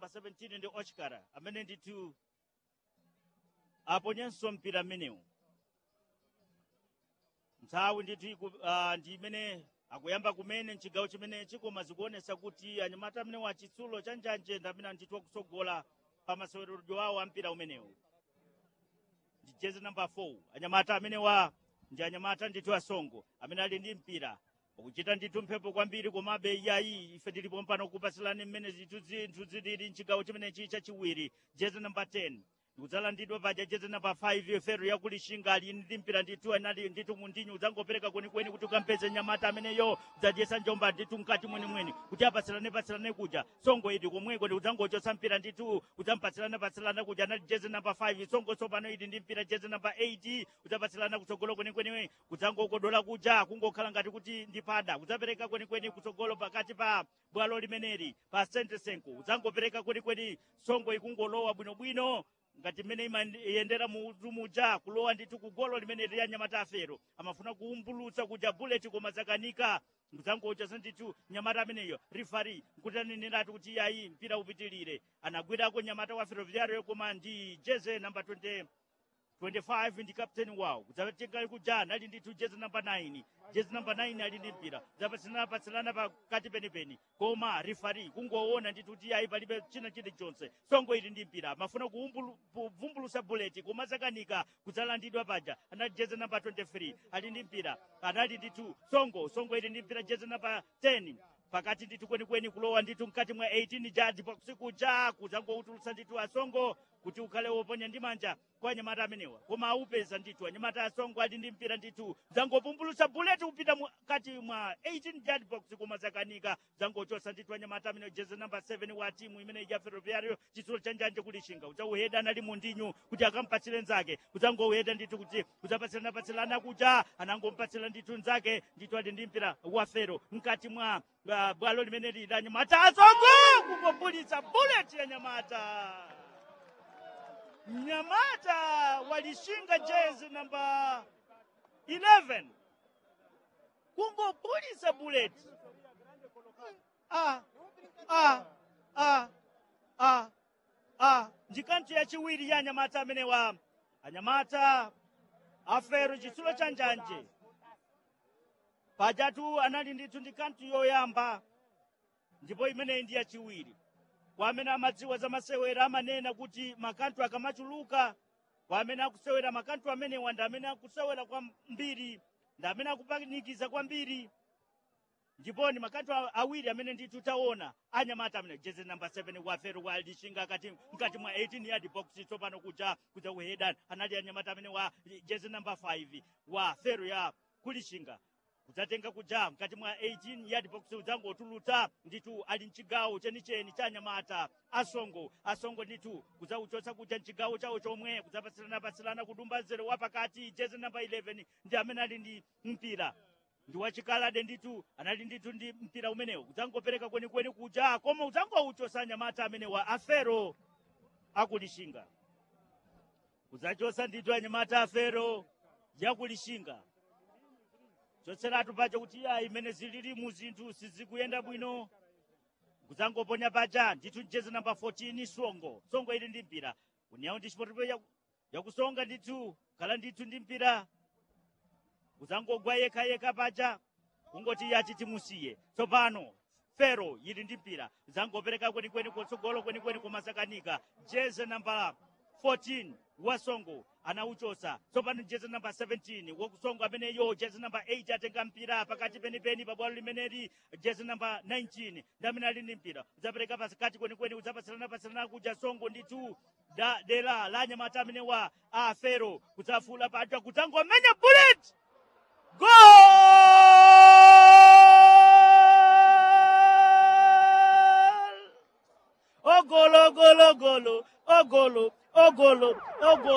17 ndi ochkara amene ndithu aponyenso mpira mmenewu nthawi ndithu iku- ah, ndi imene akuyamba kumene mchigawo chimenechi koma zikuonesa kuti anyamata amene wa chitsulo cha njanje ndi amene ndithu akusogola pa maseweredwe awo a mpira umenewu ndi jezi namba 4 anyamata amene wa ndi anyamata ndithu asongo amene ali ndi mpira ukuchita ndithu mphepo kwambiri komabe iyayi ife tilipo mpano kupasilani mmene zithu zinthu zilili mchigawo chimenechi chachiwiri jezi namba 10 udzalandidwa paja jezi namba 5 fero yakulishinga ali ndi mpira ndithu anali ndithu mundinyu udzangopereka kwenikweni kuti ukampeze nyamata ameneyo udzadyesa njomba ndithu mkati mwenimweni kuti apatsilane patsilane kuja songo idi komweko ndi udzangochotsa mpira ndithu udzampatsilane patsilane kuja anali jezi namba 5 songo tsopano idi ndi mpira jezi namba 8 udzapatsilana kutsogolo kwenikweni kudzangokodola kuja kungokhala ngati kuti ndi pada udzapereka kwenikweni kutsogolo pakati pa bwalo limeneli pa sentesenko udzangopereka kwenikweni songo ikungolowa bwinobwino ngati mmene imayendera mutu muja kulowa ndithu kugolo limene liya nyamata afero amafuna kuumbulutsa kuja bullet koma zakanika mzangochasa ndithu nyamata ameneyo rifari nkutaneneratu kuti yayi mpira upitilire anagwirako nyamata wa ferroviario koma ndi jeze namba 20 25 ndi captain wawo kudzatenga kuja ali ndithu jezi namba 9 jezi namba 9 ali ndi mpira zapatsilana patsilana pakati penipeni koma rifari kungoona ndithu kuti ayi palibe china chilichonse songo ili ndi mpira mafuna kuumbulu- kuvumbulusa buleti koma zakanika kudzalandidwa paja anali jezi namba 23 ali ndi mpira anali ndithu songo songo ili ndi mpira jezi namba 10 pakati ndithu kwenikweni kulowa ndithu mkati mwa 18 jadi pakusikuja kudzangoutulutsa ndithu asongo kuti ukhale woponya ndi manja kwa anyamata amenewa koma aupeza ndithu anyamata asongo ali ndi mpira ndithu dzangopumbulutsa buleti kupita mkati mwa 18 yard box koma zakanika dzangochosa ndithu anyamata amenewa jezi namba 7 wa timu imene ya ferroviario chitsulo cha njanje kulishinga udzauheda anali mundinyu kuti akampatsire nzake udzangouheda ndithu kuti udzapatsilana kuja anangompatsira ndithu nzake ndithu ali ndi mpira wa fero mkati mwa uh, bwalo limene lili la nyamata asongo kungopulitsa buleti ya nyamata nyamata walishinga jezi namba 11 kungopulitsa buleti ah, ah, ah, ah, ah. ndi kanthu yachiwiri ya anyamata amenewa anyamata afero chitsulo cha njanje pajatu anali ndithu ndi kanthu yoyamba ndipo imeneyi ndi yachiwiri kwa amene amadziwa za masewera amanena kuti makanthu akamachuluka kwa amene akusewera makanthu amenewa ndi amene akusewera kwambiri ndi amene akupanikiza kwambiri ndipo ni makanthu a- awiri amene ndithu taona anyamata amene jezi namba 7 wa fero wa lishinga kati mkati mwa 18 yard box tsopano kuja kuja kuheda anali anyamata amene wa jezi namba 5 wa fero ya kulishinga kudzatenga kuja mkati mwa 18 yard box udzangotulutsa ndithu ali mchigawo chenicheni cha anyamata asongo asongo ndithu kudzauchotsa kuja mchigawo chawo chomwe kudzapatsilana-patsilana kudumba zero wa pakati jezi namba 11 ndi amene ali ndi mpira ndi wachikalade ndithu anali ndithu ndi mpira umenewu udzangopereka kwenikweni kuja koma udzangouchosa anyamata amenewa afero akulishinga udzachosa ndithu anyamata afero yakulishinga chotseratu paja kuti ya imene zilili mu zinthu sizikuyenda bwino kudzangoponya paja ndithu jezi namba 14 songo songo ili ndi mpira uniyawo ndi chipotepo yaku- yakusonga ndithu khala ndithu ndi mpira udzangogwa yekhayekha paja kungoti yati timusiye tsopano fero ili ndi mpira udzangopereka kwenikweni kutsogolo kwenikweni kumasakanika jezi namba 14 wasongo anauchosa tsopano jezi namba 17 wakusongo ameneyo jezi namba 8 atenga mpira pakati penipeni pabwalo limeneli jezi namba 19 ndi amene ali ndi mpira udzapereka pakati kwenikweni udzapatsilana-patsilana kuja songo ndithu da dera la anyamata amenewa a fero kudzafula paja kudzangomenya bullet Gol! Ogolo, ogolo, ogolo, ogolo, ogolo, ogolo.